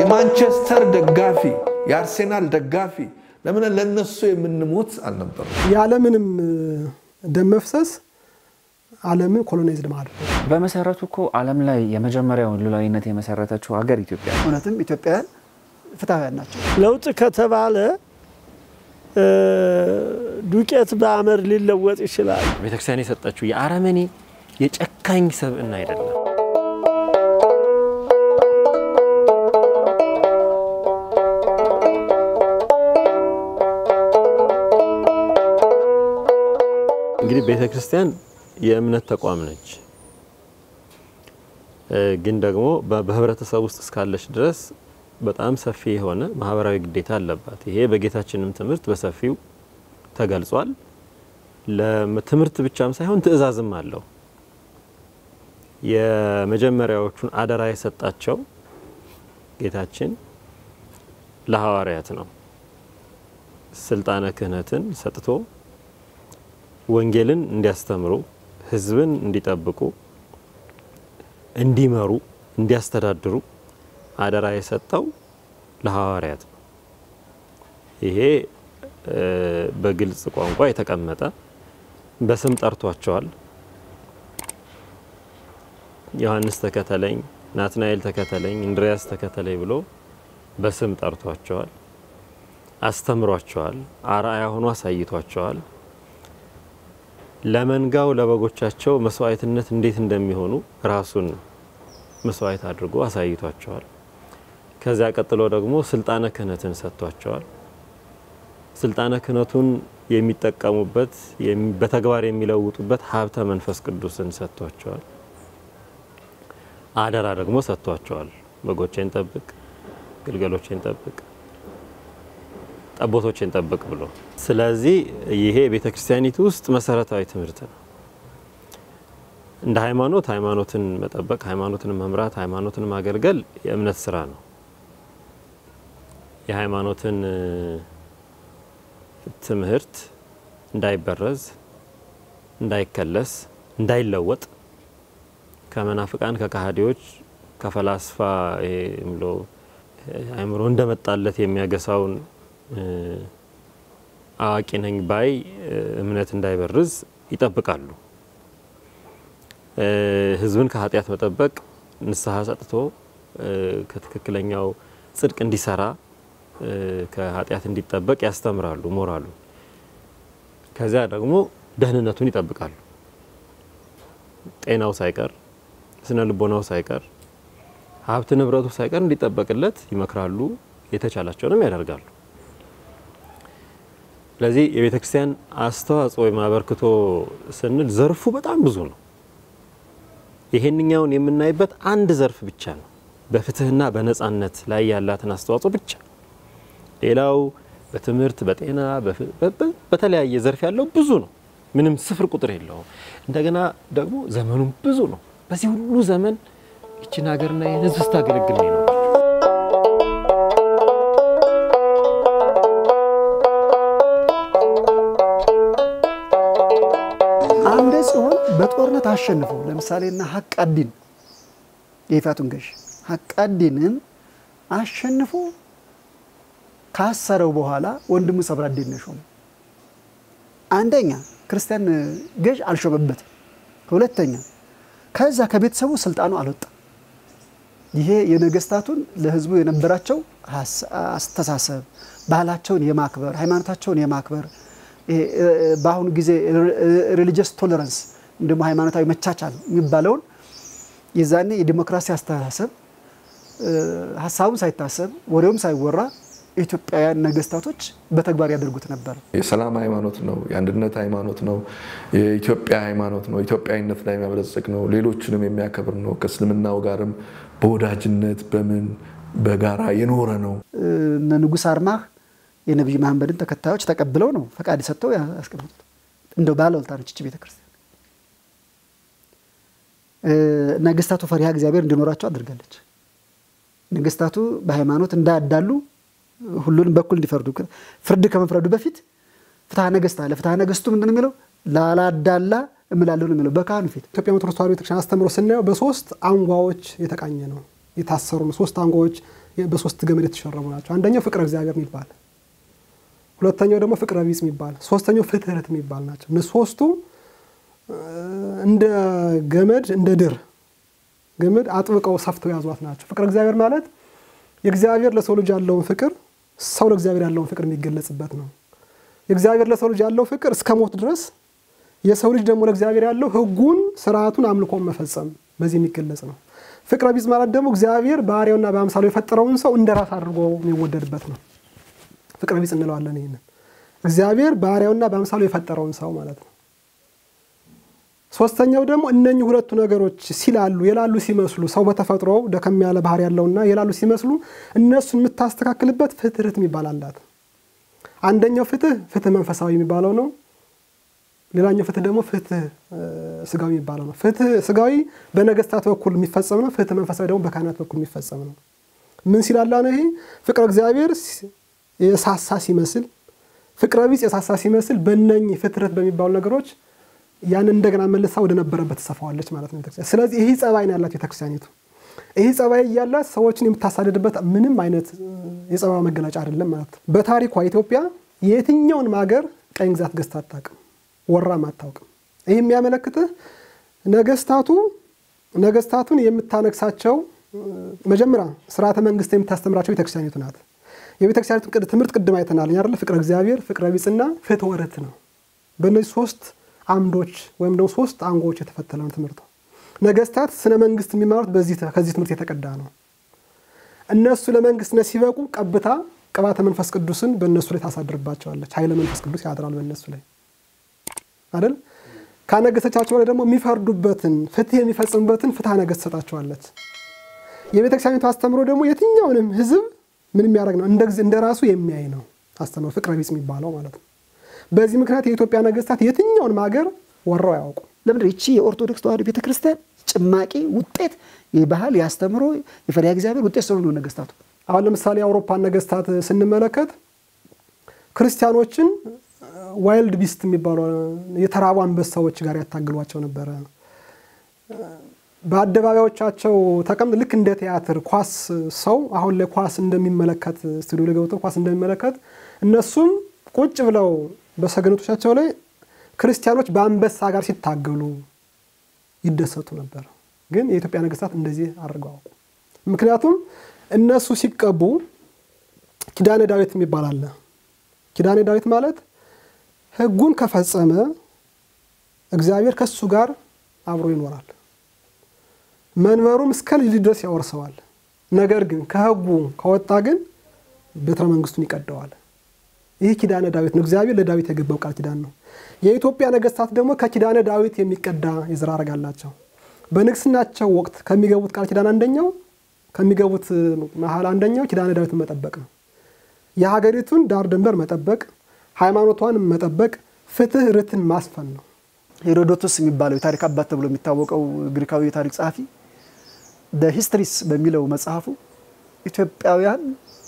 የማንቸስተር ደጋፊ የአርሴናል ደጋፊ ለምን ለነሱ የምንሞት አልነበረም። ያለምንም ደም መፍሰስ ዓለምን ኮሎናይዝድ ማድረግ በመሰረቱ እኮ ዓለም ላይ የመጀመሪያውን ሉላዊነት የመሰረተችው ሀገር ኢትዮጵያ ነው። እውነትም ኢትዮጵያውያን ፍትሐውያን ናቸው። ለውጥ ከተባለ ዱቄት በአመድ ሊለወጥ ይችላል። ቤተክርስቲያን የሰጠችው የአረመኔ የጨካኝ ሰብዕና አይደለም። እንግዲህ ቤተ ክርስቲያን የእምነት ተቋም ነች። ግን ደግሞ በህብረተሰብ ውስጥ እስካለች ድረስ በጣም ሰፊ የሆነ ማህበራዊ ግዴታ አለባት። ይሄ በጌታችንም ትምህርት በሰፊው ተገልጿል። ለትምህርት ብቻም ሳይሆን ትእዛዝም አለው። የመጀመሪያዎቹን አደራ የሰጣቸው ጌታችን ለሐዋርያት ነው። ስልጣነ ክህነትን ሰጥቶ ወንጌልን እንዲያስተምሩ፣ ህዝብን እንዲጠብቁ፣ እንዲመሩ፣ እንዲያስተዳድሩ አደራ የሰጠው ለሐዋርያት ነው። ይሄ በግልጽ ቋንቋ የተቀመጠ በስም ጠርቷቸዋል። ዮሐንስ ተከተለኝ፣ ናትናኤል ተከተለኝ፣ እንድሪያስ ተከተለኝ ብሎ በስም ጠርቷቸዋል። አስተምሯቸዋል። አርአያ ሆኖ አሳይቷቸዋል። ለመንጋው ለበጎቻቸው መስዋዕትነት እንዴት እንደሚሆኑ ራሱን መስዋዕት አድርጎ አሳይቷቸዋል። ከዚያ ቀጥሎ ደግሞ ስልጣነ ክህነትን ሰጥቷቸዋል። ስልጣነ ክህነቱን የሚጠቀሙበት በተግባር የሚለውጡበት ሀብተ መንፈስ ቅዱስን ሰጥቷቸዋል። አደራ ደግሞ ሰጥቷቸዋል። በጎቼን ጠብቅ፣ ግልገሎቼን ጠብቅ፣ ጠቦቶቼን ጠብቅ ብሎ። ስለዚህ ይሄ ቤተ ክርስቲያኒቱ ውስጥ መሰረታዊ ትምህርት ነው። እንደ ሃይማኖት ሃይማኖትን መጠበቅ፣ ሃይማኖትን መምራት፣ ሃይማኖትን ማገልገል የእምነት ስራ ነው። የሃይማኖትን ትምህርት እንዳይበረዝ፣ እንዳይከለስ፣ እንዳይለወጥ ከመናፍቃን ከካሃዲዎች ከፈላስፋ ብሎ አእምሮ እንደመጣለት የሚያገሳውን አዋቂ ነኝ ባይ እምነት እንዳይበርዝ ይጠብቃሉ። ህዝብን ከኃጢአት መጠበቅ ንስሐ ሰጥቶ ከትክክለኛው ጽድቅ እንዲሰራ ከኃጢአት እንዲጠበቅ ያስተምራሉ ሞራሉ። ከዚያ ደግሞ ደህንነቱን ይጠብቃሉ። ጤናው ሳይቀር ስነ ልቦናው ሳይቀር ሀብት ንብረቱ ሳይቀር እንዲጠበቅለት ይመክራሉ። የተቻላቸውንም ያደርጋሉ። ስለዚህ የቤተ ክርስቲያን አስተዋጽኦ ወይም አበርክቶ ስንል ዘርፉ በጣም ብዙ ነው። ይሄንኛውን የምናይበት አንድ ዘርፍ ብቻ ነው፣ በፍትህና በነጻነት ላይ ያላትን አስተዋጽኦ ብቻ። ሌላው በትምህርት በጤና በተለያየ ዘርፍ ያለው ብዙ ነው፣ ምንም ስፍር ቁጥር የለውም። እንደገና ደግሞ ዘመኑም ብዙ ነው። በዚህ ሁሉ ዘመን ይችን ሀገርና ይህን ህዝብ ስታገለግል ነው። አምደ ጽዮን በጦርነት አሸንፈው ለምሳሌና ሀቃዲን የይፋቱን ገዥ ሀቃዲንን አሸንፎ ካሰረው በኋላ ወንድሙ ሰብራዴን ነው ሾመው። አንደኛ ክርስቲያን ገዥ አልሾመበትም። ሁለተኛ ከዛ ከቤተሰቡ ስልጣኑ አልወጣም። ይሄ የነገስታቱን ለህዝቡ የነበራቸው አስተሳሰብ ባህላቸውን የማክበር ሃይማኖታቸውን የማክበር በአሁኑ ጊዜ ሪሊጂየስ ቶለራንስ ደግሞ ሃይማኖታዊ መቻቻል የሚባለውን የዛኔ የዲሞክራሲ አስተሳሰብ ሀሳቡም ሳይታሰብ ወሬውም ሳይወራ ኢትዮጵያውያን ነገስታቶች በተግባር ያደርጉት ነበር። የሰላም ሃይማኖት ነው። የአንድነት ሃይማኖት ነው። የኢትዮጵያ ሃይማኖት ነው። ኢትዮጵያዊነት ላይ የሚያበለጽግ ነው። ሌሎችንም የሚያከብር ነው። ከእስልምናው ጋርም በወዳጅነት በምን በጋራ የኖረ ነው። እነ ንጉሥ አርማህ የነቢይ መሐመድን ተከታዮች ተቀብለው ነው ፈቃድ ሰጥተው ያስቀምጡት። እንደው ባለውለታ ነች ይህች ቤተክርስቲያን። ነገስታቱ ፈሪሃ እግዚአብሔር እንዲኖራቸው አድርጋለች። ነገስታቱ በሃይማኖት እንዳያዳሉ ሁሉንም በኩል እንዲፈርዱ ፍርድ ከመፍረዱ በፊት ፍትሐ ነገስት አለ። ፍትሐ ነገስቱ ምንድን ነው የሚለው? ላላዳላ እምላለሁ ነው የሚለው በካህኑ ፊት። ኢትዮጵያ ኦርቶዶክስ ተዋሕዶ ቤተክርስቲያን አስተምሮ ስናየው በሶስት አንጓዎች የተቃኘ ነው። የታሰሩ ሶስት አንጓዎች በሶስት ገመድ የተሸረቡ ናቸው። አንደኛው ፍቅረ እግዚአብሔር የሚባል ሁለተኛው ደግሞ ፍቅረ ቢጽ የሚባል ሶስተኛው ፍትህት የሚባል ናቸው። እነሱ ሶስቱ እንደ ገመድ እንደ ድር ገመድ አጥብቀው ሰፍተው ያዟት ናቸው። ፍቅረ እግዚአብሔር ማለት የእግዚአብሔር ለሰው ልጅ ያለውን ፍቅር ሰው ለእግዚአብሔር ያለውን ፍቅር የሚገለጽበት ነው። የእግዚአብሔር ለሰው ልጅ ያለው ፍቅር እስከ ሞት ድረስ፣ የሰው ልጅ ደግሞ ለእግዚአብሔር ያለው ሕጉን ስርዓቱን አምልኮን መፈጸም በዚህ የሚገለጽ ነው። ፍቅረ ቢጽ ማለት ደግሞ እግዚአብሔር በአርአያውና በአምሳሉ የፈጠረውን ሰው እንደ ራስ አድርጎ የሚወደድበት ነው። ፍቅረ ቢጽ እንለዋለን። ይህንን እግዚአብሔር በአርአያውና በአምሳሉ የፈጠረውን ሰው ማለት ነው። ሶስተኛው ደግሞ እነኚህ ሁለቱ ነገሮች ሲላሉ የላሉ ሲመስሉ ሰው በተፈጥሮ ደከም ያለ ባህሪ ያለውና የላሉ ሲመስሉ እነሱን የምታስተካክልበት ፍትህት የሚባል አላት። አንደኛው ፍትህ ፍትህ መንፈሳዊ የሚባለው ነው። ሌላኛው ፍትህ ደግሞ ፍትህ ስጋዊ የሚባለው ነው። ፍትህ ስጋዊ በነገስታት በኩል የሚፈጸም ነው። ፍትህ መንፈሳዊ ደግሞ በካህናት በኩል የሚፈጸም ነው። ምን ሲላላ ነው? ይሄ ፍቅረ እግዚአብሔር የሳሳ ሲመስል፣ ፍቅረ ቢጽ የሳሳ ሲመስል በእነኚህ ፍትህት በሚባሉ ነገሮች ያን እንደገና መልሳ ወደ ነበረበት ትሰፋዋለች ማለት ነው ቤተክርስቲያን። ስለዚህ ይህ ጸባይ ነው ያላት ቤተክርስቲያኒቱ። ይህ ጸባይ እያላት ሰዎችን የምታሳድድበት ምንም አይነት የጸባይ መገለጫ አይደለም ማለት ነው። በታሪኳ ኢትዮጵያ የትኛውንም ሀገር ቀኝ ግዛት ገዝታ አታውቅም፣ ወራም አታውቅም። ይህ የሚያመለክትህ ነገስታቱ ነገስታቱን የምታነግሳቸው መጀመሪያ ስርዓተ መንግስት የምታስተምራቸው ቤተክርስቲያኒቱ ናት። የቤተክርስቲያኒቱ ትምህርት ቅድም አይተናል አይደለ? ፍቅረ እግዚአብሔር፣ ፍቅረ ቢጽና ፍትወ ርትዕ ነው። በእነዚህ ሶስት አምዶች ወይም ደግሞ ሶስት አንጎዎች የተፈተለ ነው ትምህርቱ። ነገስታት ስነ መንግስት የሚማሩት በዚህ ከዚህ ትምህርት የተቀዳ ነው። እነሱ ለመንግስትነት ሲበቁ ቀብታ ቅባተ መንፈስ ቅዱስን በእነሱ ላይ ታሳድርባቸዋለች። ኃይለ መንፈስ ቅዱስ ያድራል በእነሱ ላይ አይደል? ካነገሰቻቸው ላይ ደግሞ የሚፈርዱበትን ፍትህ የሚፈጽሙበትን ፍትሐ ነገስት ትሰጣቸዋለች። የቤተክርስቲያኒቱ አስተምሮ ደግሞ የትኛውንም ህዝብ ምን የሚያደርግ ነው? እንደ ራሱ የሚያይ ነው አስተምሮ ፍቅረ ቢጽ የሚባለው ማለት ነው። በዚህ ምክንያት የኢትዮጵያ ነገስታት የትኛውንም ሀገር ወረው አያውቁም። ለምንድን ይቺ የኦርቶዶክስ ተዋሕዶ ቤተክርስቲያን ጭማቂ ውጤት የባህል የአስተምሮ የፈሪሃ እግዚአብሔር ውጤት ስለሆኑ ነገስታቱ አሁን ለምሳሌ የአውሮፓን ነገስታት ስንመለከት ክርስቲያኖችን ዋይልድ ቢስት የሚባሉ የተራቡ አንበሳዎች ጋር ያታግሏቸው ነበረ። በአደባባዮቻቸው ተቀምጥ ልክ እንደ ቲያትር ኳስ ሰው አሁን ላይ ኳስ እንደሚመለከት ስቱዲዮ ላይ ገብተው ኳስ እንደሚመለከት እነሱም ቁጭ ብለው በሰገነቶቻቸው ላይ ክርስቲያኖች በአንበሳ ጋር ሲታገሉ ይደሰቱ ነበር። ግን የኢትዮጵያ ነገስታት እንደዚህ አድርገው አውቁ። ምክንያቱም እነሱ ሲቀቡ ኪዳነ ዳዊት የሚባል አለ። ኪዳነ ዳዊት ማለት ሕጉን ከፈጸመ እግዚአብሔር ከሱ ጋር አብሮ ይኖራል፣ መንበሩም እስከ ልጅ ድረስ ያወርሰዋል። ነገር ግን ከሕጉ ከወጣ ግን ቤተ መንግስቱን ይቀደዋል። ይህ ኪዳነ ዳዊት ነው። እግዚአብሔር ለዳዊት የገባው ቃል ኪዳን ነው። የኢትዮጵያ ነገስታት ደግሞ ከኪዳነ ዳዊት የሚቀዳ የዘር ሐረግ አላቸው። በንግስናቸው ወቅት ከሚገቡት ቃል ኪዳን አንደኛው ከሚገቡት መሀል አንደኛው ኪዳነ ዳዊትን መጠበቅ ነው። የሀገሪቱን ዳር ድንበር መጠበቅ፣ ሃይማኖቷን መጠበቅ፣ ፍትህ ርትን ማስፈን ነው። ሄሮዶቶስ የሚባለው የታሪክ አባት ተብሎ የሚታወቀው ግሪካዊ የታሪክ ጸሐፊ ሂስትሪስ በሚለው መጽሐፉ ኢትዮጵያውያን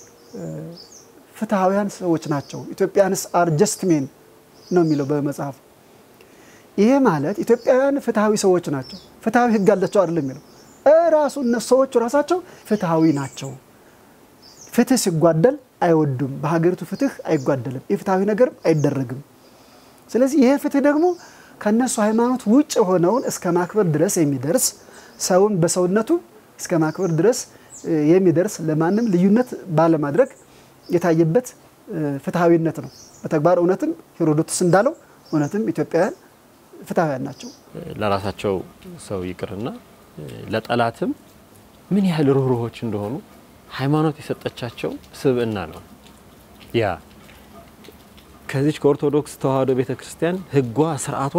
ፍትሐውያን ሰዎች ናቸው፣ ኢትዮጵያንስ አር ጀስት ሜን ነው የሚለው በመጽሐፉ። ይሄ ማለት ኢትዮጵያውያን ፍትሐዊ ሰዎች ናቸው፣ ፍትሐዊ ህግ አላቸው አይደለም የሚለው እራሱ እነሱ ሰዎቹ ራሳቸው ፍትሐዊ ናቸው። ፍትህ ሲጓደል አይወዱም። በሀገሪቱ ፍትህ አይጓደልም፣ የፍትሐዊ ነገርም አይደረግም። ስለዚህ ይሄ ፍትህ ደግሞ ከእነሱ ሃይማኖት ውጭ የሆነውን እስከ ማክበር ድረስ የሚደርስ ሰውን በሰውነቱ እስከ ማክበር ድረስ የሚደርስ ለማንም ልዩነት ባለማድረግ የታየበት ፍትሐዊነት ነው። በተግባር እውነትም ሄሮዶትስ እንዳለው እውነትም ኢትዮጵያውያን ፍትሐውያን ናቸው። ለራሳቸው ሰው ይቅርና ለጠላትም ምን ያህል ርኅሩኆች እንደሆኑ ሃይማኖት የሰጠቻቸው ስብዕና ነው። ያ ከዚች ከኦርቶዶክስ ተዋሕዶ ቤተ ክርስቲያን ሕጓ ስርዓቷ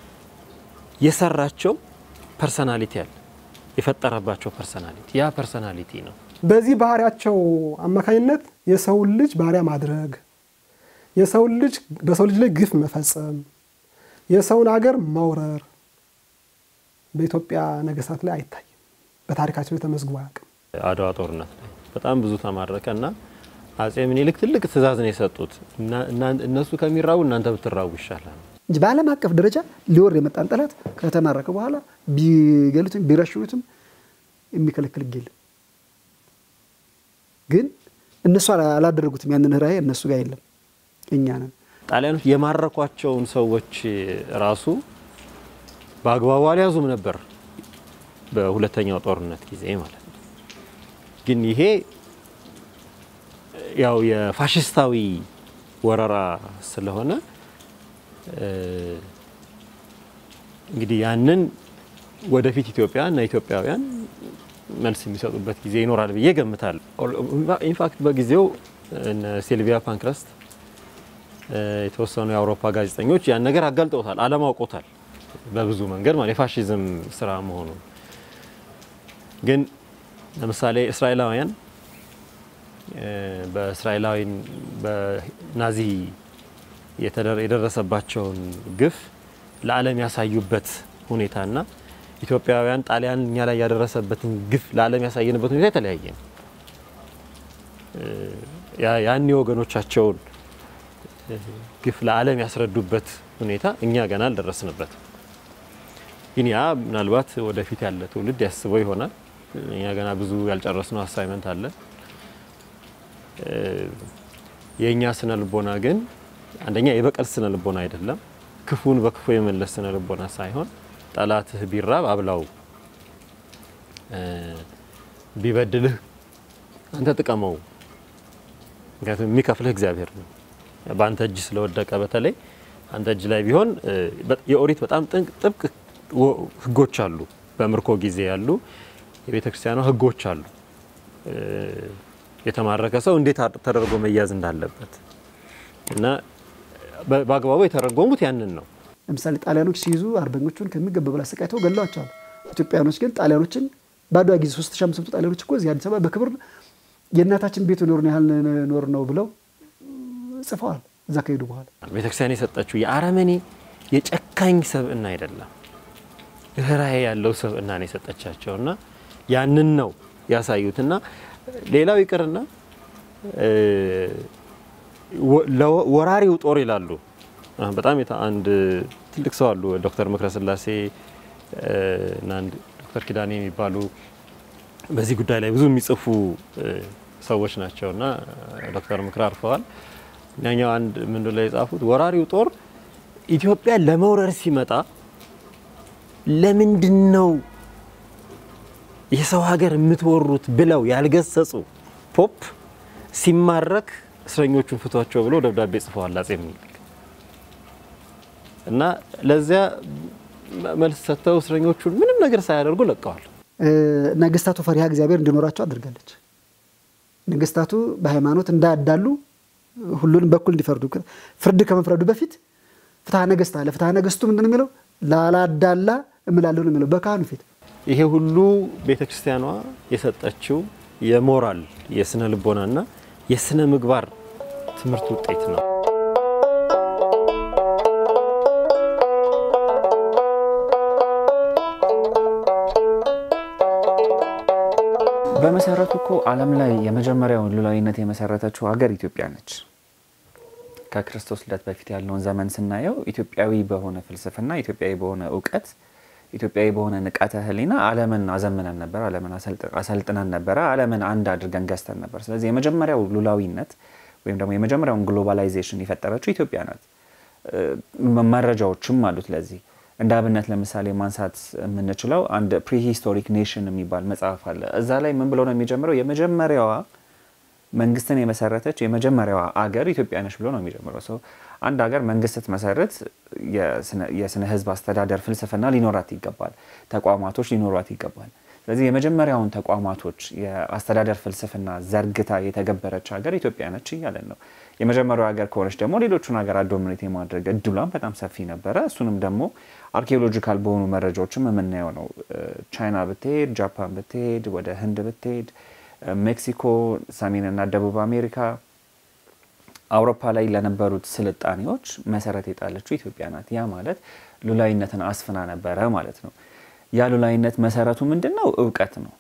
የሰራቸው ፐርሰናሊቲ አለ፣ የፈጠረባቸው ፐርሰናሊቲ ያ ፐርሰናሊቲ ነው። በዚህ ባህሪያቸው አማካኝነት የሰውን ልጅ ባሪያ ማድረግ፣ የሰውን ልጅ በሰው ልጅ ላይ ግፍ መፈጸም፣ የሰውን ሀገር መውረር በኢትዮጵያ ነገስታት ላይ አይታይም። በታሪካቸው ላይ ተመዝግቦ አያውቅም። አድዋ ጦርነት ላይ በጣም ብዙ ተማረከ እና አጼ ምኒልክ ትልቅ ትእዛዝ ነው የሰጡት። እነሱ ከሚራቡ እናንተ ብትራቡ ይሻላል እንጂ በዓለም አቀፍ ደረጃ ሊወር የመጣን ጠላት ከተማረከ በኋላ ቢገሉትም ቢረሽኑትም የሚከለክል ሕግ የለም። ግን እነሱ አላ- አላደረጉትም። ያንን ራዕይ እነሱ ጋር የለም፣ እኛ ነን። ጣሊያኖች የማረኳቸውን ሰዎች ራሱ በአግባቡ አልያዙም ነበር በሁለተኛው ጦርነት ጊዜ ማለት ነው። ግን ይሄ ያው የፋሽስታዊ ወረራ ስለሆነ እ፣ እንግዲህ ያንን ወደፊት ኢትዮጵያ እና ኢትዮጵያውያን መልስ የሚሰጡበት ጊዜ ይኖራል ብዬ ገምታለሁ። ኢንፋክት በጊዜው እነ ሲልቪያ ፓንክረስት እ፣ የተወሰኑ የአውሮፓ ጋዜጠኞች ያን ነገር አጋልጠውታል፣ ዓለም አውቆታል በብዙ መንገድ ማለት የፋሽዝም ስራ መሆኑን። ግን ለምሳሌ እስራኤላውያን እ፣ በእስራኤላዊን በናዚ የተደረ- የደረሰባቸውን ግፍ ለዓለም ያሳዩበት ሁኔታና ኢትዮጵያውያን ጣሊያን እኛ ላይ ያደረሰበትን ግፍ ለዓለም ያሳየንበት ሁኔታ የተለያየ ነው። እ፣ ያ- ያኔ ወገኖቻቸውን እ፣ ግፍ ለዓለም ያስረዱበት ሁኔታ እኛ ገና አልደረስንበትም። ግን ያ ምናልባት ወደፊት ያለ ትውልድ ያስበው ይሆናል። እኛ ገና ብዙ ያልጨረስነው አሳይመንት አለ። እ፣ የእኛ ስነ ልቦና ግን አንደኛ የበቀል ስነ ልቦና አይደለም። ክፉን በክፉ የመለስ ስነ ልቦና ሳይሆን ጠላትህ ቢራብ አብላው፣ እ፣ ቢበድልህ አንተ ጥቀመው። ምክንያቱም የሚከፍልህ እግዚአብሔር ነው። በአንተ እጅ ስለወደቀ በተለይ አንተ እጅ ላይ ቢሆን እ፣ በ- የኦሪት በጣም ጥንቅ- ጥብቅ ወ- ህጎች አሉ። በምርኮ ጊዜ ያሉ የቤተ ክርስቲያኗ ህጎች አሉ። እ፣ የተማረከ ሰው እንዴት አድ- ተደርጎ መያዝ እንዳለበት እና በ- በአግባቡ የተረጎሙት ያንን ነው። ለምሳሌ ጣሊያኖች ሲይዙ አርበኞቹን ከሚገባ በላይ አሰቃይተው ገለዋቸዋል። ኢትዮጵያኖች ግን ጣሊያኖችን በአድዋ ጊዜ 3500 ጣሊያኖች እኮ እዚህ አዲስ አበባ በክብር የእናታችን ቤት ኖርን ያህል ኖር ነው ብለው ጽፈዋል። እዛ ከሄዱ በኋላ ቤተክርስቲያን የሰጠችው የአረመኔ የጨካኝ ሰብእና አይደለም፣ ርኅራኄ ያለው ሰብእና ነው የሰጠቻቸው እና ያንን ነው ያሳዩትና ሌላው ይቅርና እ፣ ወ- ለወ- ወራሪው ጦር ይላሉ። አሁን በጣም የታ- አንድ ትልቅ ሰው አሉ ዶክተር ምክረ ስላሴ እ፣ እና አንድ ዶክተር ኪዳኔ የሚባሉ በዚህ ጉዳይ ላይ ብዙ የሚጽፉ እ፣ ሰዎች ናቸው እና ዶክተር ምክር አርፈዋል። እኛኛው አንድ ምንድን ላይ የጻፉት ወራሪው ጦር ኢትዮጵያ ለመውረር ሲመጣ ለምንድን ነው የሰው ሀገር የምትወሩት ብለው ያልገሰጹ ፖፕ ሲማረክ እስረኞቹን ፍቷቸው ብለው ደብዳቤ ጽፈዋል አጼ ምኒልክ እና ለዚያ መልስ ሰጥተው እስረኞቹን ምንም ነገር ሳያደርጉ ለቀዋል። እ፣ ነገስታቱ ፈሪሃ እግዚአብሔር እንዲኖራቸው አድርጋለች። ነገስታቱ በሃይማኖት እንዳያዳሉ ሁሉንም በኩል እንዲፈርዱ ፍርድ ከመፍረዱ በፊት ፍትሐ ነገስት አለ። ፍትሐ ነገስቱ ምንድን ነው የሚለው? ላላዳላ እምላለሁ ነው የሚለው በካህኑ ፊት። ይሄ ሁሉ ቤተ ክርስቲያኗ የሰጠችው የሞራል የስነ ልቦናና የስነ ምግባር ትምህርት ውጤት ነው። በመሰረቱ እኮ ዓለም ላይ የመጀመሪያውን ሉላዊነት የመሰረተችው ሀገር ኢትዮጵያ ነች። ከክርስቶስ ልደት በፊት ያለውን ዘመን ስናየው ኢትዮጵያዊ በሆነ ፍልስፍና፣ ኢትዮጵያዊ በሆነ እውቀት፣ ኢትዮጵያዊ በሆነ ንቃተ ሕሊና ዓለምን አዘምነን ነበር። ዓለምን አሰልጥ- አሰልጥነን ነበረ። ዓለምን አንድ አድርገን ገዝተን ነበር። ስለዚህ የመጀመሪያው ሉላዊነት ወይም ደግሞ የመጀመሪያውን ግሎባላይዜሽን የፈጠረችው ኢትዮጵያ ናት። እ፣ መረጃዎችም አሉት ለዚህ እንደ አብነት ለምሳሌ ማንሳት የምንችለው አንድ ፕሪሂስቶሪክ ኔሽን የሚባል መጽሐፍ አለ። እዛ ላይ ምን ብሎ ነው የሚጀምረው? የመጀመሪያዋ መንግስትን የመሰረተች የመጀመሪያዋ አገር ኢትዮጵያ ነች ብሎ ነው የሚጀምረው። ሰው አንድ ሀገር መንግስት ስትመሰርት የስነ- የስነ ህዝብ አስተዳደር ፍልስፍና ሊኖራት ይገባል። ተቋማቶች ሊኖሯት ይገባል። ስለዚህ የመጀመሪያውን ተቋማቶች የአስተዳደር ፍልስፍና ዘርግታ የተገበረች ሀገር ኢትዮጵያ ነች እያለን ነው። የመጀመሪያው ሀገር ከሆነች ደግሞ ሌሎቹን ሀገራት ዶሚኔት የማድረግ እድሏን በጣም ሰፊ ነበረ። እሱንም ደግሞ አርኪኦሎጂካል በሆኑ መረጃዎችም የምናየው ነው። ቻይና ብትሄድ፣ ጃፓን ብትሄድ፣ ወደ ህንድ ብትሄድ፣ ሜክሲኮ፣ ሰሜንና ደቡብ አሜሪካ፣ አውሮፓ ላይ ለነበሩት ስልጣኔዎች መሰረት የጣለችው ኢትዮጵያ ናት። ያ ማለት ሉላዊነትን አስፍና ነበረ ማለት ነው። ያ ሉላዊነት መሰረቱ ምንድን ነው? እውቀት ነው።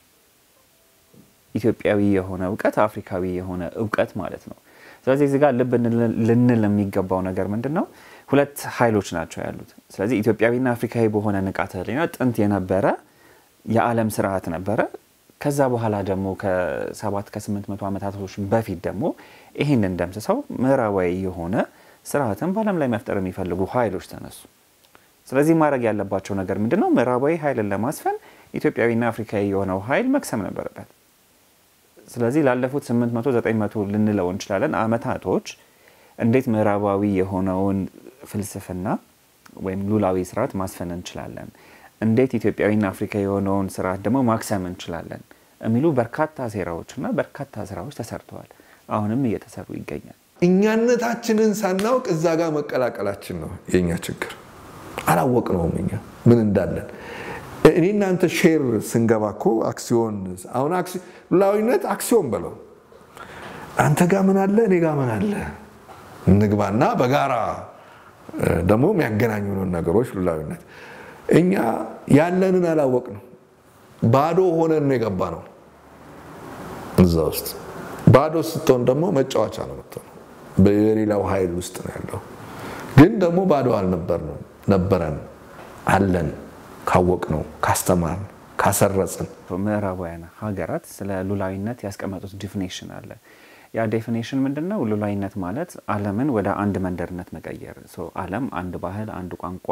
ኢትዮጵያዊ የሆነ እውቀት፣ አፍሪካዊ የሆነ እውቀት ማለት ነው። ስለዚህ እዚህ ጋር ልብ ልንል የሚገባው ነገር ምንድን ነው? ሁለት ኃይሎች ናቸው ያሉት። ስለዚህ ኢትዮጵያዊና አፍሪካዊ በሆነ ንቃተ ህሊና ጥንት የነበረ የዓለም ስርዓት ነበረ። ከዛ በኋላ ደግሞ ከሰባት ከስምንት መቶ ዓመታቶች በፊት ደግሞ ይህንን ደምስሰው ምዕራባዊ የሆነ ስርዓትን በዓለም ላይ መፍጠር የሚፈልጉ ኃይሎች ተነሱ። ስለዚህ ማድረግ ያለባቸው ነገር ምንድን ነው? ምዕራባዊ ኃይልን ለማስፈን ኢትዮጵያዊና አፍሪካዊ የሆነው ኃይል መክሰም ነበረበት። ስለዚህ ላለፉት 800 900 ልንለው እንችላለን ዓመታቶች እንዴት ምዕራባዊ የሆነውን ፍልስፍና ወይም ሉላዊ ስርዓት ማስፈን እንችላለን፣ እንዴት ኢትዮጵያዊና አፍሪካዊ የሆነውን ስርዓት ደግሞ ማክሰም እንችላለን የሚሉ በርካታ ሴራዎችና በርካታ ስራዎች ተሰርተዋል። አሁንም እየተሰሩ ይገኛል። እኛነታችንን ሳናውቅ እዛ ጋር መቀላቀላችን ነው የእኛ ችግር። አላወቅነውም እኛ ምን እንዳለን። እኔ እናንተ ሼር ስንገባ እኮ አክሲዮን አሁን ሉላዊነት አክሲዮን በለው አንተ ጋር ምን አለ እኔ ጋር ምን አለ እንግባና በጋራ ደግሞ የሚያገናኙንን ነገሮች ሉላዊነት እኛ ያለንን አላወቅነው ባዶ ሆነን ነው የገባ ነው እዛ ውስጥ ባዶ ስትሆን ደግሞ መጫወቻ ነው የምትሆነው በሌላው ኃይል ውስጥ ነው ያለው ግን ደግሞ ባዶ አልነበርንም ነበረን አለን ካወቅነው ካስተማርን ካሰረጽን ምዕራባውያን ሀገራት ስለ ሉላዊነት ያስቀመጡት ዲፊኔሽን አለ። ያ ዴፊኔሽን ምንድን ነው? ሉላዊነት ማለት ዓለምን ወደ አንድ መንደርነት መቀየር። ዓለም አንድ ባህል፣ አንድ ቋንቋ፣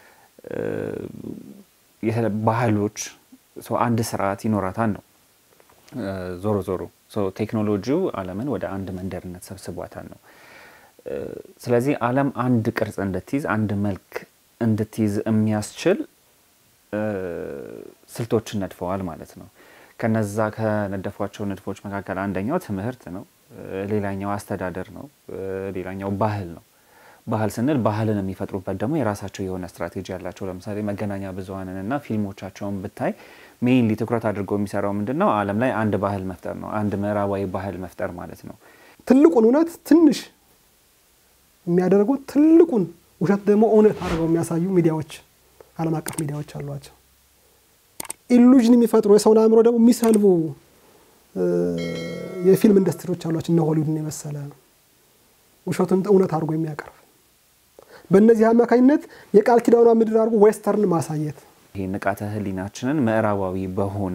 ባህሎች፣ አንድ ስርዓት ይኖራታል ነው። ዞሮ ዞሮ ቴክኖሎጂው ዓለምን ወደ አንድ መንደርነት ሰብስቧታል ነው። ስለዚህ ዓለም አንድ ቅርጽ እንድትይዝ አንድ መልክ እንድትይዝ የሚያስችል ስልቶችን ነድፈዋል ማለት ነው። ከነዛ ከነደፏቸው ንድፎች መካከል አንደኛው ትምህርት ነው። ሌላኛው አስተዳደር ነው። ሌላኛው ባህል ነው። ባህል ስንል ባህልን የሚፈጥሩበት ደግሞ የራሳቸው የሆነ ስትራቴጂ ያላቸው ለምሳሌ መገናኛ ብዙኃንን እና ፊልሞቻቸውን ብታይ ሜይንሊ ትኩረት አድርጎ የሚሰራው ምንድን ነው? ዓለም ላይ አንድ ባህል መፍጠር ነው። አንድ ምዕራባዊ ባህል መፍጠር ማለት ነው። ትልቁን እውነት ትንሽ የሚያደርጉት ትልቁን ውሸት ደግሞ እውነት አድርገው የሚያሳዩ ሚዲያዎች ዓለም አቀፍ ሚዲያዎች አሏቸው። ኢሉዥን የሚፈጥሩ የሰውን አእምሮ ደግሞ የሚሰልቡ የፊልም ኢንዱስትሪዎች አሏቸው። እነ ሆሊውድን የመሰለ ውሸቱን እውነት አድርጎ የሚያቀርብ በእነዚህ አማካኝነት የቃል ኪዳኗ ምድር አድርጎ ዌስተርን ማሳየት ይሄ ንቃተ ህሊናችንን ምዕራባዊ በሆነ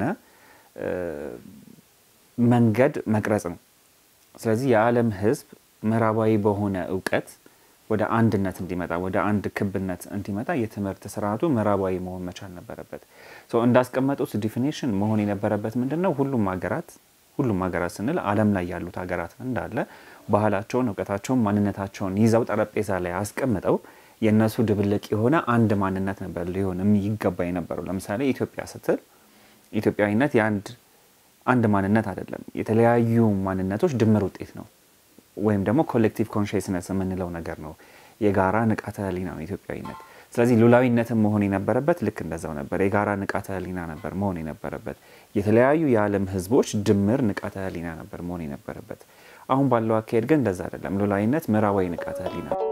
መንገድ መቅረጽ ነው። ስለዚህ የዓለም ህዝብ ምዕራባዊ በሆነ እውቀት ወደ አንድነት እንዲመጣ ወደ አንድ ክብነት እንዲመጣ የትምህርት ስርዓቱ ምዕራባዊ መሆን መቻል ነበረበት። እንዳስቀመጡት ዲፊኒሽን መሆን የነበረበት ምንድን ነው? ሁሉም ሀገራት ሁሉም ሀገራት ስንል ዓለም ላይ ያሉት ሀገራት እንዳለ ባህላቸውን፣ እውቀታቸውን፣ ማንነታቸውን ይዘው ጠረጴዛ ላይ አስቀምጠው የእነሱ ድብልቅ የሆነ አንድ ማንነት ነበር ሊሆን ይገባ የነበረው። ለምሳሌ ኢትዮጵያ ስትል ኢትዮጵያዊነት የአንድ አንድ ማንነት አይደለም፣ የተለያዩ ማንነቶች ድምር ውጤት ነው ወይም ደግሞ ኮሌክቲቭ ኮንሽስነስ የምንለው ነገር ነው። የጋራ ንቃተ ህሊና ነው ኢትዮጵያዊነት። ስለዚህ ሉላዊነትን መሆን የነበረበት ልክ እንደዛው ነበር። የጋራ ንቃተ ህሊና ነበር መሆን የነበረበት። የተለያዩ የዓለም ህዝቦች ድምር ንቃተ ህሊና ነበር መሆን የነበረበት። አሁን ባለው አካሄድ ግን እንደዛ አይደለም። ሉላዊነት ምዕራባዊ ንቃተ ህሊና ነው።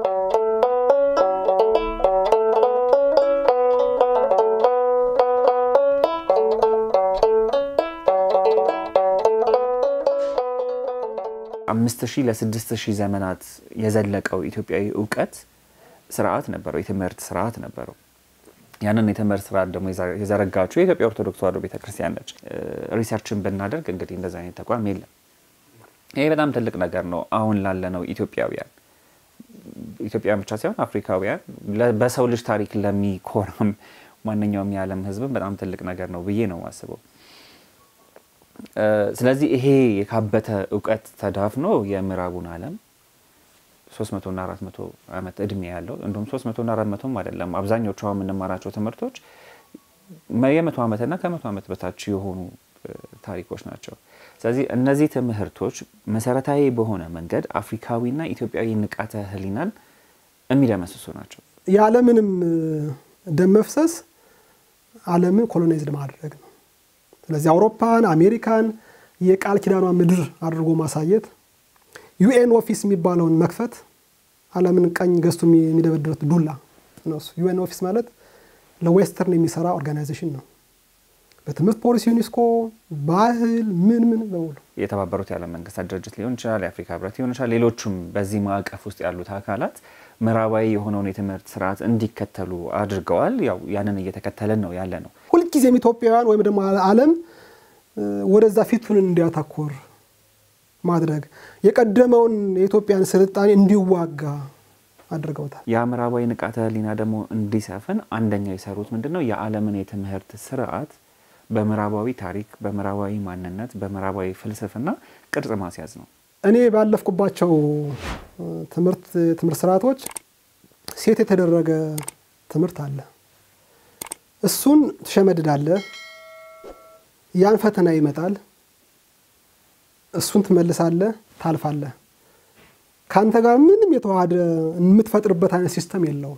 አምስት ሺህ ለስድስት ሺህ ዘመናት የዘለቀው ኢትዮጵያዊ እውቀት ስርዓት ነበረው፣ የትምህርት ስርዓት ነበረው። ያንን የትምህርት ስርዓት ደግሞ የዘረጋችው የኢትዮጵያ ኦርቶዶክስ ተዋሕዶ ቤተክርስቲያን ነች። ሪሰርችን ብናደርግ እንግዲህ እንደዚ አይነት ተቋም የለም። ይሄ በጣም ትልቅ ነገር ነው። አሁን ላለነው ኢትዮጵያውያን ኢትዮጵያውያን ብቻ ሳይሆን አፍሪካውያን በሰው ልጅ ታሪክ ለሚኮራም ማንኛውም የዓለም ህዝብም በጣም ትልቅ ነገር ነው ብዬ ነው የማስበው። ስለዚህ ይሄ የካበተ እውቀት ተዳፍኖ የምዕራቡን ዓለም 300 እና 400 ዓመት እድሜ ያለው እንዲሁም 300 እና 400ም አይደለም አብዛኞቹ የምንማራቸው ትምህርቶች የመቶ ዓመትና ከመቶ ዓመት በታች የሆኑ ታሪኮች ናቸው። ስለዚህ እነዚህ ትምህርቶች መሰረታዊ በሆነ መንገድ አፍሪካዊና ኢትዮጵያዊ ንቃተ ህሊናን የሚደመስሱ ናቸው። የዓለምንም ደም መፍሰስ ዓለምን ኮሎናይዝድ ማድረግ ነው። ስለዚህ አውሮፓን፣ አሜሪካን የቃል ኪዳኗ ምድር አድርጎ ማሳየት፣ ዩኤን ኦፊስ የሚባለውን መክፈት፣ ዓለምን ቀኝ ገዝቶ የሚደበድበት ዱላ ነው። ዩኤን ኦፊስ ማለት ለዌስተርን የሚሰራ ኦርጋናይዜሽን ነው። በትምህርት ፖሊሲ ዩኒስኮ፣ ባህል ምን ምን በሙሉ የተባበሩት የዓለም መንግስታት ድርጅት ሊሆን ይችላል፣ የአፍሪካ ህብረት ሊሆን ይችላል። ሌሎቹም በዚህ ማዕቀፍ ውስጥ ያሉት አካላት ምዕራባዊ የሆነውን የትምህርት ስርዓት እንዲከተሉ አድርገዋል። ያው ያንን እየተከተልን ነው ያለ ነው። ሁልጊዜም ኢትዮጵያውያን ወይም ደግሞ ዓለም ወደዛ ፊቱን እንዲያተኩር ማድረግ የቀደመውን የኢትዮጵያን ስልጣኔ እንዲዋጋ አድርገውታል። ያ ምዕራባዊ ንቃተ ህሊና ደግሞ እንዲሰፍን አንደኛው የሰሩት ምንድን ነው? የዓለምን የትምህርት ስርዓት በምዕራባዊ ታሪክ፣ በምዕራባዊ ማንነት፣ በምዕራባዊ ፍልስፍና ቅርጽ ማስያዝ ነው። እኔ ባለፍኩባቸው ትምህርት ትምህርት ስርዓቶች ሴት የተደረገ ትምህርት አለ። እሱን ትሸመድዳለህ። ያን ፈተና ይመጣል። እሱን ትመልሳለህ፣ ታልፋለህ። ከአንተ ጋር ምንም የተዋሃደ የምትፈጥርበት አይነት ሲስተም የለውም።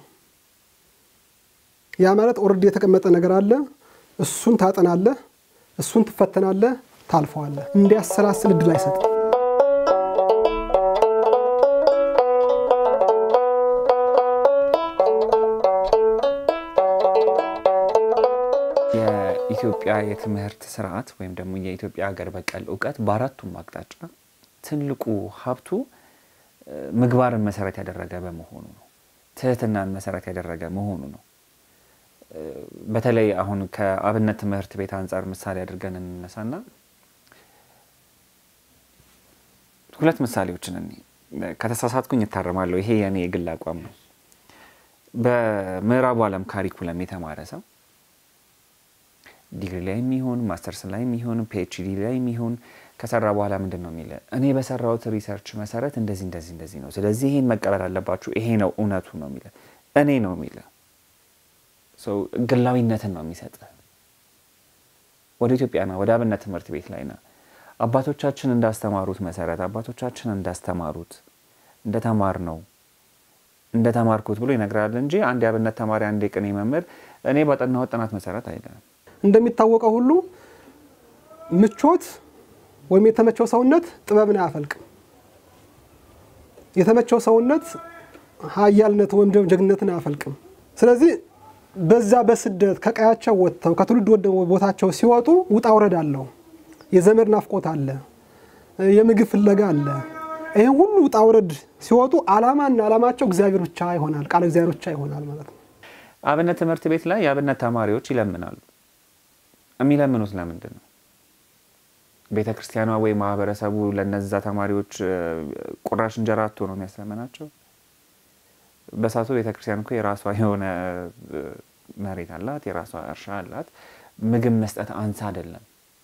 ያ ማለት ኦልሬዲ የተቀመጠ ነገር አለ። እሱን ታጠናለህ፣ እሱን ትፈተናለህ፣ ታልፈዋለህ። እንዲያሰላስል እድል አይሰጥም። የኢትዮጵያ የትምህርት ስርዓት ወይም ደግሞ የኢትዮጵያ ሀገር በቀል እውቀት በአራቱም አቅጣጫ ትልቁ ሀብቱ ምግባርን መሰረት ያደረገ በመሆኑ ነው። ትህትናን መሰረት ያደረገ መሆኑ ነው። በተለይ አሁን ከአብነት ትምህርት ቤት አንጻር ምሳሌ አድርገን እንነሳና ሁለት ምሳሌዎችን እኔ ከተሳሳትኩኝ እታረማለሁ። ይሄ የእኔ የግል አቋም ነው። በምዕራቡ ዓለም ካሪኩለም የተማረ ሰው ዲግሪ ላይ የሚሆን ማስተርስ ላይ የሚሆን ፒኤችዲ ላይ የሚሆን ከሰራ በኋላ ምንድን ነው የሚለ እኔ በሰራሁት ሪሰርች መሰረት እንደዚህ እንደዚህ እንደዚህ ነው፣ ስለዚህ ይሄን መቀበል አለባችሁ፣ ይሄ ነው እውነቱ ነው የሚለ እኔ ነው የሚለ ግላዊነትን ነው የሚሰጥ። ወደ ኢትዮጵያና ወደ አብነት ትምህርት ቤት ላይ ና አባቶቻችን እንዳስተማሩት መሰረት አባቶቻችን እንዳስተማሩት እንደተማር ነው እንደተማርኩት ብሎ ይነግራል እንጂ አንድ የአብነት ተማሪ አንድ የቅኔ መምህር እኔ ባጠናሁት ጥናት መሰረት አይደለም። እንደሚታወቀው ሁሉ ምቾት ወይም የተመቸው ሰውነት ጥበብን አያፈልቅም። የተመቸው ሰውነት ኃያልነት ወይም ጀግንነትን አያፈልቅም። ስለዚህ በዛ በስደት ከቀያቸው ወጥተው ከትውልድ ወደ ቦታቸው ሲወጡ ውጣ ውረድ አለው። የዘመድ ናፍቆት አለ፣ የምግብ ፍለጋ አለ። ይህን ሁሉ ውጣ ውረድ ሲወጡ አላማና አላማቸው እግዚአብሔር ብቻ ይሆናል፣ ቃል እግዚአብሔር ብቻ ይሆናል ማለት ነው። አብነት ትምህርት ቤት ላይ የአብነት ተማሪዎች ይለምናሉ። የሚለምኑት ለምንድን ነው? ቤተ ክርስቲያኗ ወይ ማህበረሰቡ ለነዛ ተማሪዎች ቁራሽ እንጀራ አቶ ነው የሚያስለመናቸው? በሳቱ ቤተ ክርስቲያን እኮ የራሷ የሆነ መሬት አላት፣ የራሷ እርሻ አላት። ምግብ መስጠት አንሳ አይደለም።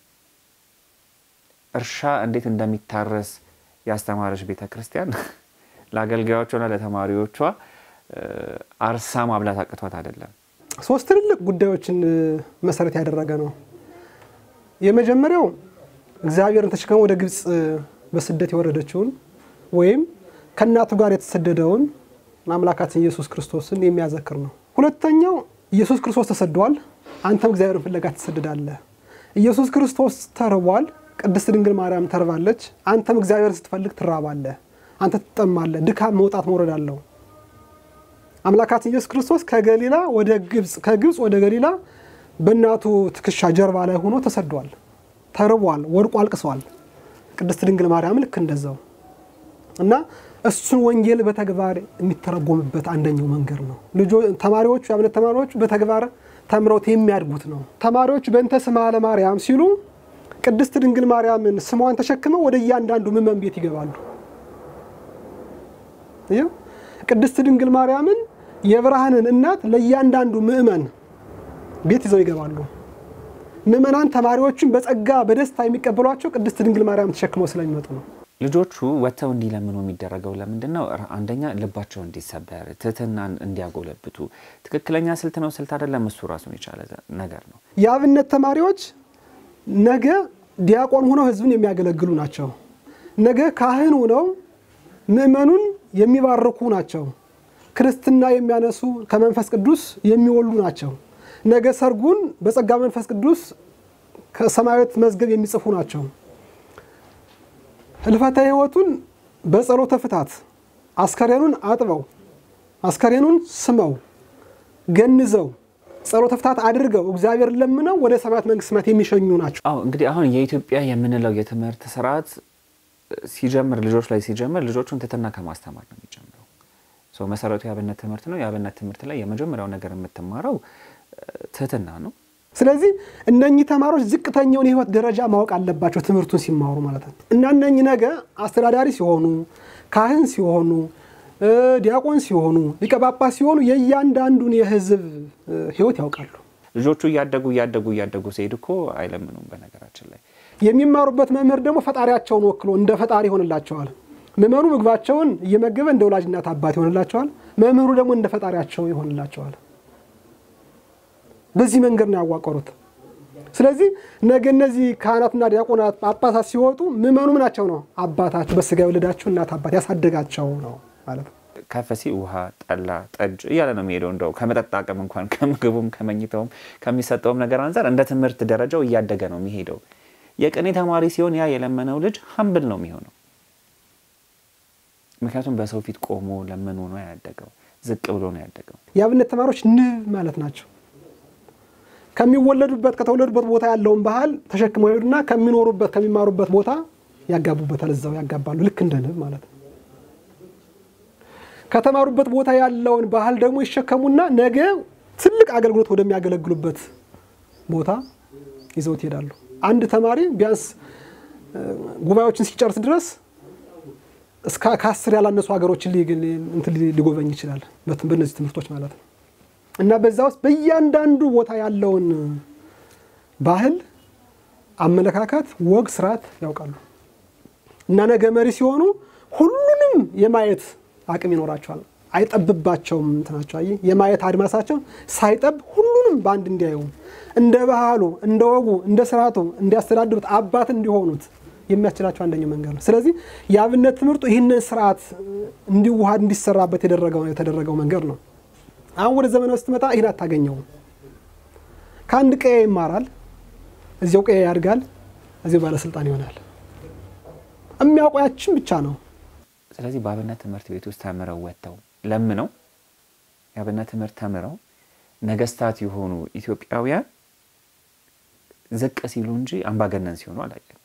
እርሻ እንዴት እንደሚታረስ ያስተማረች ቤተ ክርስቲያን ለአገልጋዮቿና ለተማሪዎቿ አርሳ ማብላት አቅቷት አይደለም። ሶስት ትልልቅ ጉዳዮችን መሰረት ያደረገ ነው። የመጀመሪያው እግዚአብሔርን ተሸክመው ወደ ግብፅ በስደት የወረደችውን ወይም ከእናቱ ጋር የተሰደደውን አምላካችን ኢየሱስ ክርስቶስን የሚያዘክር ነው። ሁለተኛው ኢየሱስ ክርስቶስ ተሰዷል፣ አንተም እግዚአብሔርን ፍለጋ ትሰደዳለህ። ኢየሱስ ክርስቶስ ተርቧል፣ ቅድስት ድንግል ማርያም ተርባለች፣ አንተም እግዚአብሔርን ስትፈልግ ትራባለህ፣ አንተ ትጠማለህ። ድካም መውጣት መውረድ አለው። አምላካችን ኢየሱስ ክርስቶስ ከገሊላ ወደ ግብፅ ከግብፅ ወደ ገሊላ በእናቱ ትከሻ ጀርባ ላይ ሆኖ ተሰዷል፣ ተርቧል፣ ወድቆ አልቅሷል። ቅድስት ድንግል ማርያም ልክ እንደዛው እና እሱን ወንጌል በተግባር የሚተረጎምበት አንደኛው መንገድ ነው። ልጆ ተማሪዎቹ የአብነት ተማሪዎቹ በተግባር ተምረውት የሚያድጉት ነው። ተማሪዎቹ በእንተ ስማ ለማርያም ሲሉ ቅድስት ድንግል ማርያምን ስሟን ተሸክመው ወደ እያንዳንዱ ምእመን ቤት ይገባሉ። ቅድስት ድንግል ማርያምን የብርሃንን እናት ለእያንዳንዱ ምእመን ቤት ይዘው ይገባሉ። ምእመናን ተማሪዎቹን በጸጋ በደስታ የሚቀበሏቸው ቅድስት ድንግል ማርያም ተሸክመው ስለሚመጡ ነው። ልጆቹ ወጥተው እንዲለምኑ የሚደረገው ለምንድን ነው? አንደኛ ልባቸው እንዲሰበር፣ ትህትናን እንዲያጎለብቱ። ትክክለኛ ስልት ነው ስልት አይደለም፣ እሱ ራሱን የቻለ ነገር ነው። የአብነት ተማሪዎች ነገ ዲያቆን ሆነው ሕዝብን የሚያገለግሉ ናቸው። ነገ ካህን ሆነው ምእመኑን የሚባርኩ ናቸው። ክርስትና የሚያነሱ ከመንፈስ ቅዱስ የሚወሉ ናቸው። ነገ ሰርጉን በጸጋ መንፈስ ቅዱስ ከሰማያዊት መዝገብ የሚጽፉ ናቸው። ህልፈተ ሕይወቱን በጸሎተ ፍታት አስከሬኑን አጥበው አስከሬኑን ስመው ገንዘው ጸሎተ ፍታት አድርገው እግዚአብሔር ለምነው ወደ ሰማያት መንግስት ሰማያት የሚሸኙ ናቸው። አዎ እንግዲህ አሁን የኢትዮጵያ የምንለው የትምህርት ስርዓት ሲጀምር ልጆች ላይ ሲጀምር ልጆቹን ትህትና ከማስተማር ነው የሚጀምረው። ሰው መሰረቱ የአብነት ትምህርት ነው። የአብነት ትምህርት ላይ የመጀመሪያው ነገር የምትማረው ትህትና ነው። ስለዚህ እነኚህ ተማሪዎች ዝቅተኛውን የህይወት ደረጃ ማወቅ አለባቸው ትምህርቱን ሲማሩ ማለት ነው። እና እነኚህ ነገ አስተዳዳሪ ሲሆኑ፣ ካህን ሲሆኑ፣ ዲያቆን ሲሆኑ፣ ሊቀ ጳጳስ ሲሆኑ የእያንዳንዱን የህዝብ ህይወት ያውቃሉ። ልጆቹ እያደጉ እያደጉ እያደጉ ሲሄድ እኮ አይለምኑም። በነገራችን ላይ የሚማሩበት መምህር ደግሞ ፈጣሪያቸውን ወክሎ እንደ ፈጣሪ ይሆንላቸዋል። ምዕመኑ ምግባቸውን እየመገበ እንደ ወላጅ እናት አባት ይሆንላቸዋል። መምህሩ ደግሞ እንደ ፈጣሪያቸው ይሆንላቸዋል። በዚህ መንገድ ነው ያዋቀሩት። ስለዚህ ነገ እነዚህ ካህናትና ዲያቆናት ጳጳሳት ሲወጡ ምዕመኑ ምናቸው ነው? አባታቸው በስጋ የወለዳቸው እናት አባት ያሳደጋቸው ነው ማለት ነው። ከፍ ሲል ውሃ፣ ጠላ፣ ጠጅ እያለ ነው የሚሄደው። እንደው ከመጠጥ አቅም እንኳን ከምግቡም ከመኝታውም ከሚሰጠውም ነገር አንጻር እንደ ትምህርት ደረጃው እያደገ ነው የሚሄደው። የቅኔ ተማሪ ሲሆን ያ የለመነው ልጅ ሀምብል ነው የሚሆነው። ምክንያቱም በሰው ፊት ቆሞ ለምኖ ነው ያደገው፣ ዝቅ ብሎ ነው ያደገው። የአብነት ተማሪዎች ንብ ማለት ናቸው። ከሚወለዱበት ከተወለዱበት ቦታ ያለውን ባህል ተሸክመው ይሄዱና ከሚኖሩበት ከሚማሩበት ቦታ ያጋቡበታል። እዛው ያጋባሉ፣ ልክ እንደ ንብ ማለት ነው። ከተማሩበት ቦታ ያለውን ባህል ደግሞ ይሸከሙና ነገ ትልቅ አገልግሎት ወደሚያገለግሉበት ቦታ ይዘውት ይሄዳሉ። አንድ ተማሪ ቢያንስ ጉባኤዎችን ሲጨርስ ድረስ እስከ ከአስር ያላነሱ ሀገሮችን ሊጎበኝ ይችላል፣ በእነዚህ ትምህርቶች ማለት ነው። እና በዛ ውስጥ በእያንዳንዱ ቦታ ያለውን ባህል፣ አመለካከት፣ ወግ፣ ስርዓት ያውቃሉ እና ነገ መሪ ሲሆኑ ሁሉንም የማየት አቅም ይኖራቸዋል። አይጠብባቸውም። እንትናቸው አየህ፣ የማየት አድማሳቸው ሳይጠብ ሁሉንም በአንድ እንዲያዩ እንደ ባህሉ፣ እንደ ወጉ፣ እንደ ስርዓቱ እንዲያስተዳድሩት አባት እንዲሆኑት የሚያስችላቸው አንደኛው መንገድ ነው። ስለዚህ የአብነት ትምህርቱ ይህንን ስርዓት እንዲዋሃድ እንዲሰራበት የተደረገው መንገድ ነው። አሁን ወደ ዘመናዊ ስትመጣ ይህን አታገኘውም። ከአንድ ቀዬ ይማራል፣ እዚያው ቀዬ ያድጋል፣ እዚያው ባለስልጣን ይሆናል። የሚያውቀው ያችን ብቻ ነው። ስለዚህ በአብነት ትምህርት ቤት ውስጥ ተምረው ወጥተው ለምነው የአብነት ትምህርት ተምረው ነገስታት የሆኑ ኢትዮጵያውያን ዝቅ ሲሉ እንጂ አምባገነን ሲሆኑ አላየንም።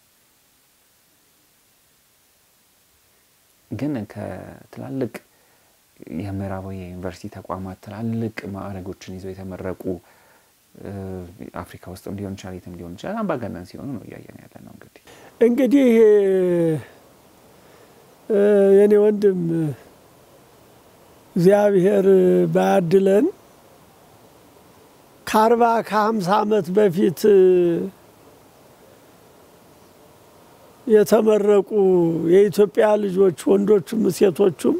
ግን ከትላልቅ የምዕራባዊ የዩኒቨርሲቲ ተቋማት ትላልቅ ማዕረጎችን ይዘው የተመረቁ አፍሪካ ውስጥም ሊሆን ይችላል፣ የትም ሊሆን ይችላል አምባገነን ሲሆኑ ነው እያየን ያለ ነው። እንግዲህ እንግዲህ የኔ ወንድም እግዚአብሔር ባያድለን ከአርባ ከሀምሳ ዓመት በፊት የተመረቁ የኢትዮጵያ ልጆች ወንዶቹም ሴቶቹም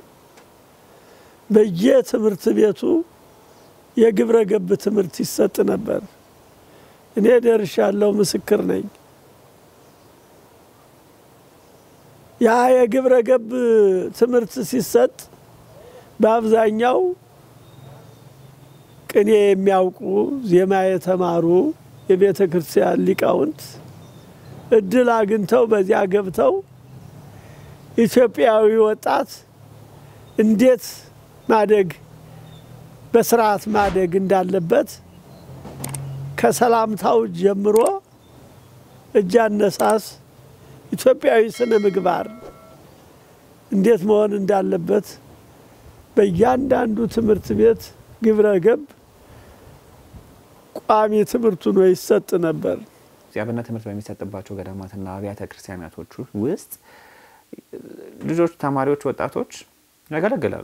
በየትምህርት ቤቱ የግብረ ገብ ትምህርት ይሰጥ ነበር። እኔ ደርሻለሁ፣ ምስክር ነኝ። ያ የግብረ ገብ ትምህርት ሲሰጥ በአብዛኛው ቅኔ የሚያውቁ ዜማ የተማሩ የቤተ ክርስቲያን ሊቃውንት እድል አግኝተው በዚያ ገብተው ኢትዮጵያዊ ወጣት እንዴት ማደግ በስርዓት ማደግ እንዳለበት ከሰላምታው ጀምሮ እጅ አነሳስ፣ ኢትዮጵያዊ ስነ ምግባር እንዴት መሆን እንዳለበት በእያንዳንዱ ትምህርት ቤት ግብረ ገብ ቋሚ ትምህርቱ ነው ይሰጥ ነበር። የአብነት ትምህርት በሚሰጥባቸው ገዳማትና አብያተ ክርስቲያናቶች ውስጥ ልጆች፣ ተማሪዎች፣ ወጣቶች ያገለግላሉ።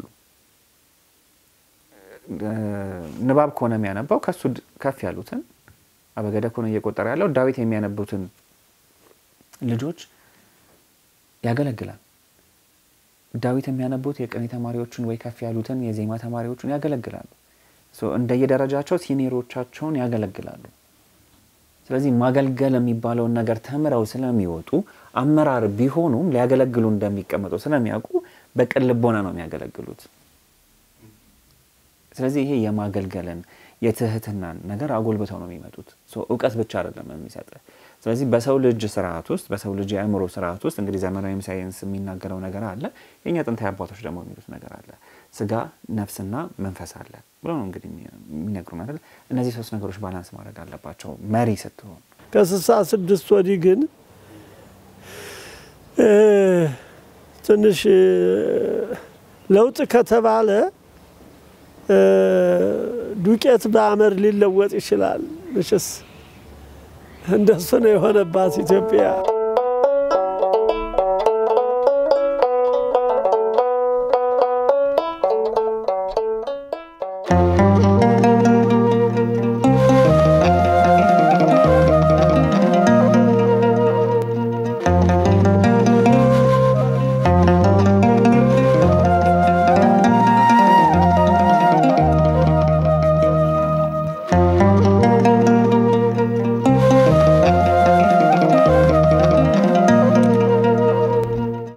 ንባብ ከሆነ የሚያነባው ከሱ ከፍ ያሉትን አበገደ ከሆነ እየቆጠረ ያለው ዳዊት የሚያነቡትን ልጆች ያገለግላል። ዳዊት የሚያነቡት የቅኔ ተማሪዎችን ወይ ከፍ ያሉትን የዜማ ተማሪዎችን ያገለግላሉ። እንደየደረጃቸው ሲኒሮቻቸውን ያገለግላሉ። ስለዚህ ማገልገል የሚባለውን ነገር ተምረው ስለሚወጡ አመራር ቢሆኑም ሊያገለግሉ እንደሚቀመጡ ስለሚያውቁ በቅን ልቦና ነው የሚያገለግሉት። ስለዚህ ይሄ የማገልገልን የትህትናን ነገር አጎልብተው ነው የሚመጡት። እውቀት ብቻ አይደለም የሚሰጥ። ስለዚህ በሰው ልጅ ስርዓት ውስጥ በሰው ልጅ የአእምሮ ስርዓት ውስጥ እንግዲህ ዘመናዊም ሳይንስ የሚናገረው ነገር አለ፣ የእኛ ጥንታዊ አባቶች ደግሞ የሚሉት ነገር አለ። ስጋ ነፍስና መንፈስ አለ ብሎ ነው እንግዲህ የሚነግሩን አይደል። እነዚህ ሶስት ነገሮች ባላንስ ማድረግ አለባቸው መሪ ስትሆን። ከስልሳ ስድስት ወዲህ ግን ትንሽ ለውጥ ከተባለ ዱቄት በአመድ ሊለወጥ ይችላል። መቼስ እንደሱ ነው የሆነባት ኢትዮጵያ።